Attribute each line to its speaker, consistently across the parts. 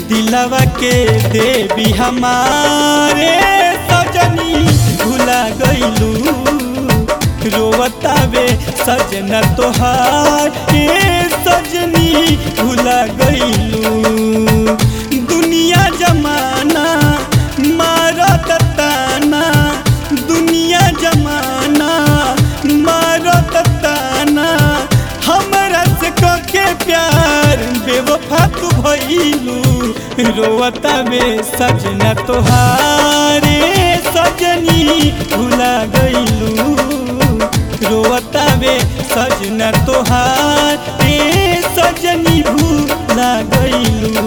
Speaker 1: दिलवा के देवी हमारे सजनी भुला गईलू रोवतावे सजना तोहार ए सजनी भुला गईलू दुनिया जमाना मारत ताना दुनिया जमाना मारत ताना हमरा से के प्यार बेवफा तू भइलू रोवता में सजना तोहारे सजनी भुला गईलू रोवता में सजना तोहार ए सजनी भुला गईलू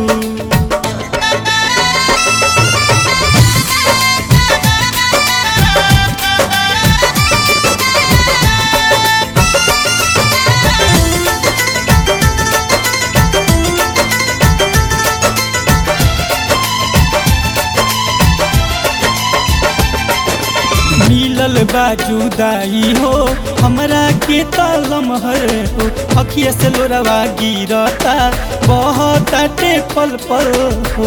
Speaker 1: मिलल बाजुदाई हो हमरा के तलम हर हो अखिया से लोरवा गिरता बहुत पल पल हो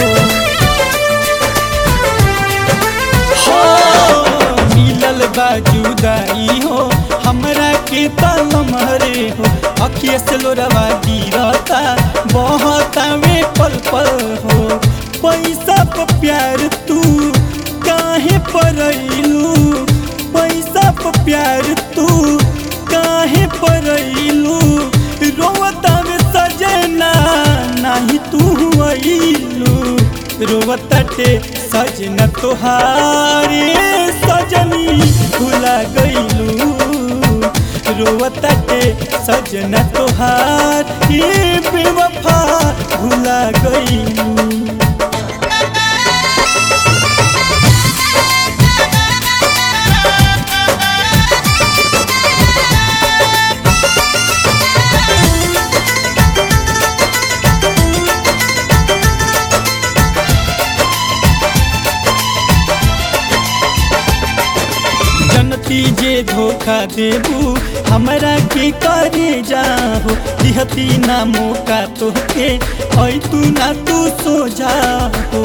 Speaker 1: हो मिलल बाजुदाई हो हमरा के तलम हरे हो अखिया से लोरवा गिरता बहुत पल पल हो पैसा पर प्यार तू काहे परैलू पैसा पर प्यार तू काहे परैलू रोवता में सजना नाही तू अइलू रोवताटे सजना तोहारे सजनी भुला गईलू रोवताटे सजना तोहार ये बेवफा भुला गईलू जनती जे धोखा देबू हमरा के करे जाहो दिहती ना मौका तोहके ऐ तू ना तू सो जाहो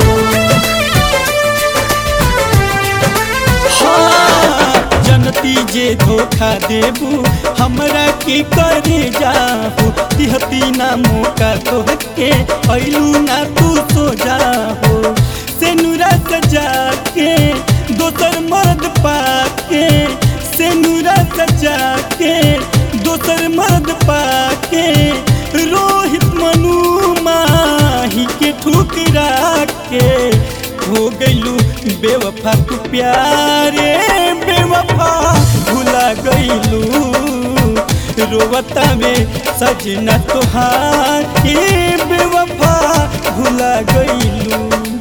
Speaker 1: हाँ, जनती जे धोखा देबू हमरा के करे जाहो दिहती ना मौका तोहके ऐलू ना तू सो जाहो से नुरा सजा के दोसर मर्द पाके से नुरा सजा के दोसर मर्द पाके रोहित मनु माही के ठुकरा के हो गईलू बेवफा तू प्यारे बेवफा भुला गईलू रोवता में सजना तोहार ए बेवफा भुला गईलू